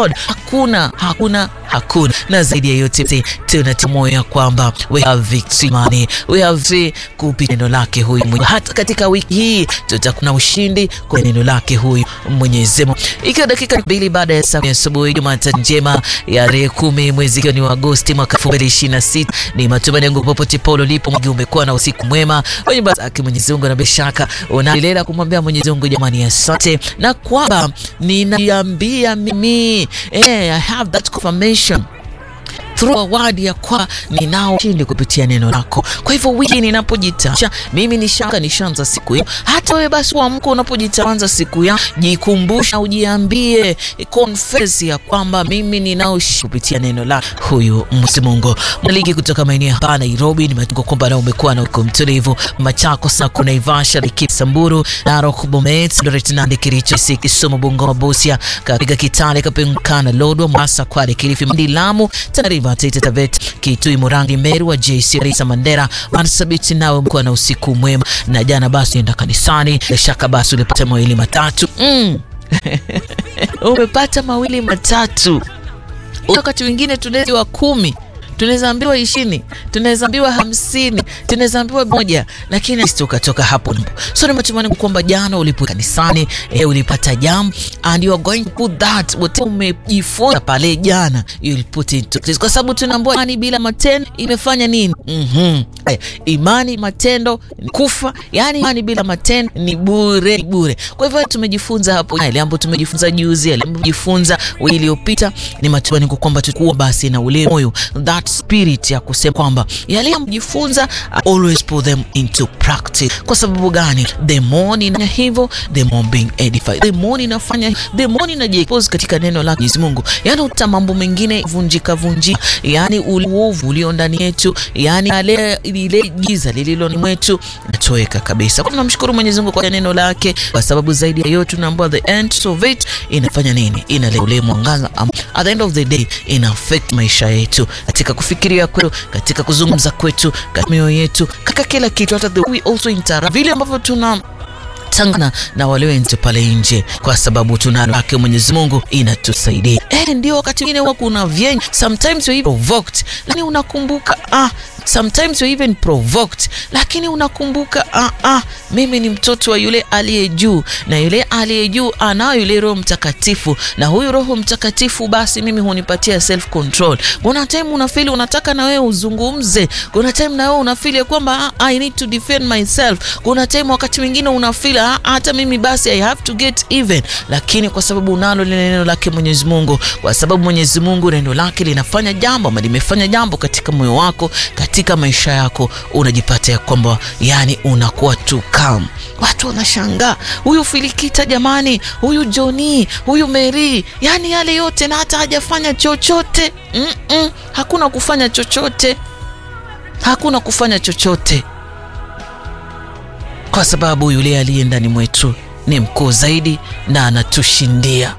God. Hakuna, hakuna, hakuna. Na zaidi ya yote tunatia moyo ya kwamba we have victory money, we have victory kupitia neno lake huyu mwenye. Hata katika wiki hii tutakuwa na ushindi kwa neno lake huyu Mwenyezi Mungu. Ikiwa dakika mbili baada ya saa ya asubuhi, Jumatatu njema ya tarehe kumi mwezi ikiwa ni wa Agosti mwaka 2026 ni matumaini yangu popote pale ulipo mwingi umekuwa na usiku mwema wenye baraka Mwenyezi Mungu, na bila shaka unaendelea kumwambia Mwenyezi Mungu jamani, asante na kwamba ninaambia mimi eh, I have that confirmation through a word ya kwa ninao ushindi kupitia neno lako. Kwa hivyo wiki ninapojitacha mimi nishaka nishaanza siku hiyo, hata wewe basi uamka unapojitaanza siku ya jikumbusha, ujiambie confess ya kwamba mimi ninao kupitia neno la huyu Mwenyezi Mungu. Mliki kutoka maeneo hapa Nairobi, nimetunga kwamba na umekuwa na uko mtulivu Machakos na kuna Ivasha Samburu Narok Bomet Eldoret Nandi Kericho Kisumu Bungoma Busia kapiga Kitale Kapenkana Lodwa Mombasa Kwale Kilifi Mandi Lamu Tana Taita Taveta Kitui Murangi Meru wa JC Risa Mandera Marsabit, nawe mkuwa na usiku mwema. Na jana basi enda kanisani, bila shaka basi ulipata mawili matatu mm. umepata mawili matatu. Wakati wengine tunaweza wa kumi tunaweza ambiwa ishirini, tunaweza ambiwa hamsini, tunaweza ambiwa moja, lakini tukatoka hapo. So ni matumaini kwamba jana ulipo kanisani eh, ulipata jambo and you are going to put that what umejifunza pale jana you will put into practice, kwa sababu tunaambiwa imani bila matendo imefanya nini? mm-hmm. Imani matendo kufa, yani imani bila matendo ni bure, ni bure. Kwa hivyo tumejifunza hapo ile ambapo tumejifunza juzi, ile ambapo tumejifunza wiki iliyopita. Ni matumaini kwamba tutakuwa basi na ule moyo that spirit ya kusema kwamba yale yamjifunza always put them into practice. Kwa sababu gani? The more nina hivyo, the more being edified, the more ninafanya, the more ninajiexpose katika neno la Mwenyezi Mungu, yani uta mambo mengine vunjika vunjika, yani uovu ulio ndani yetu, yani ale ile giza lililo ni mwetu natoweka kabisa. Kwa tunamshukuru Mwenyezi Mungu kwa neno lake, kwa sababu zaidi ya yote tunaambiwa the end of it inafanya nini? Inaleta ule mwangaza um, at the end of the day ina affect maisha yetu katika kufikiria kwetu, katika kuzungumza kwetu, katika mioyo yetu, katika kila kitu, hata the we also interact vile ambavyo tuna tangana na wale wenzetu pale nje, kwa sababu tunalo haki Mwenyezi Mungu inatusaidia. Eh, ndio wakati mwingine huwa kuna vyenye, sometimes you provoked, lakini unakumbuka ah, sometimes you even provoked, lakini unakumbuka ah, ah, mimi ni mtoto wa yule aliye juu, na yule aliye juu anayo yule Roho Mtakatifu, na huyu Roho Mtakatifu basi mimi hunipatia self control. Kuna time unafeel unataka na wewe uzungumze, kuna time na wewe unafeel kwamba ah, I need to defend myself. Kuna time wakati mwingine unafeel ah, hata mimi basi I have to get even, lakini kwa sababu unalo lile neno lake Mwenyezi Mungu, kwa sababu Mwenyezi Mungu neno lake linafanya jambo ama limefanya jambo katika moyo wako, katika maisha yako, unajipata ya kwamba yani unakuwa tu calm. Watu wanashangaa huyu Filikita jamani, huyu Joni, huyu Mary, yani yale yote na hata hajafanya chochote mm -mm. Hakuna kufanya chochote, hakuna kufanya chochote kwa sababu yule aliye ndani mwetu ni mkuu zaidi na anatushindia.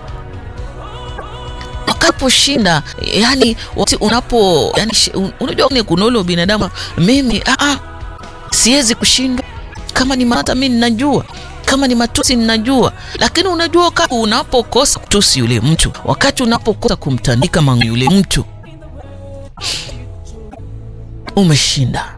Wakaposhinda yani, unapo yani, unajua kuna ule binadamu, mimi a siwezi kushindwa. Kama ni mata mimi ninajua, kama ni matusi ninajua, lakini unajua wakati unapokosa kutusi yule mtu, wakati unapokosa kumtandika mangu yule mtu, umeshinda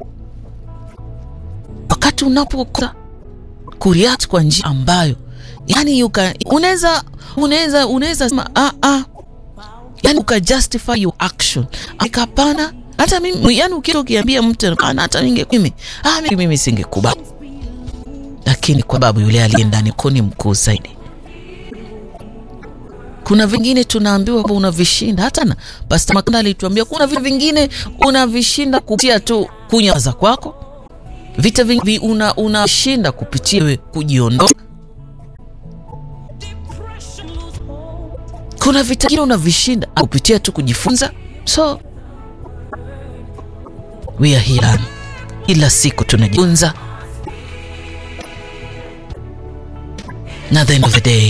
wakati unapokosa kureact kwa njia ambayo yani unaweza unaweza unaweza sema ah ah, yani uka justify your action akapana. Hata mimi yani, ukienda ukiambia mtu ana hata ninge mimi ah, mimi, mimi singekubali, lakini kwa sababu yule aliye ndani kuni mkuu zaidi. Kuna vingine tunaambiwa unavishinda, hata na Pastor Makanda alituambia kuna vitu vingine unavishinda kupitia tu kunyaza kwako vita vingi una unashinda kupitia wewe kujiondoa. Kuna vita vingine unavishinda kupitia tu kujifunza. So we are here, kila siku tunajifunza, na the end of the day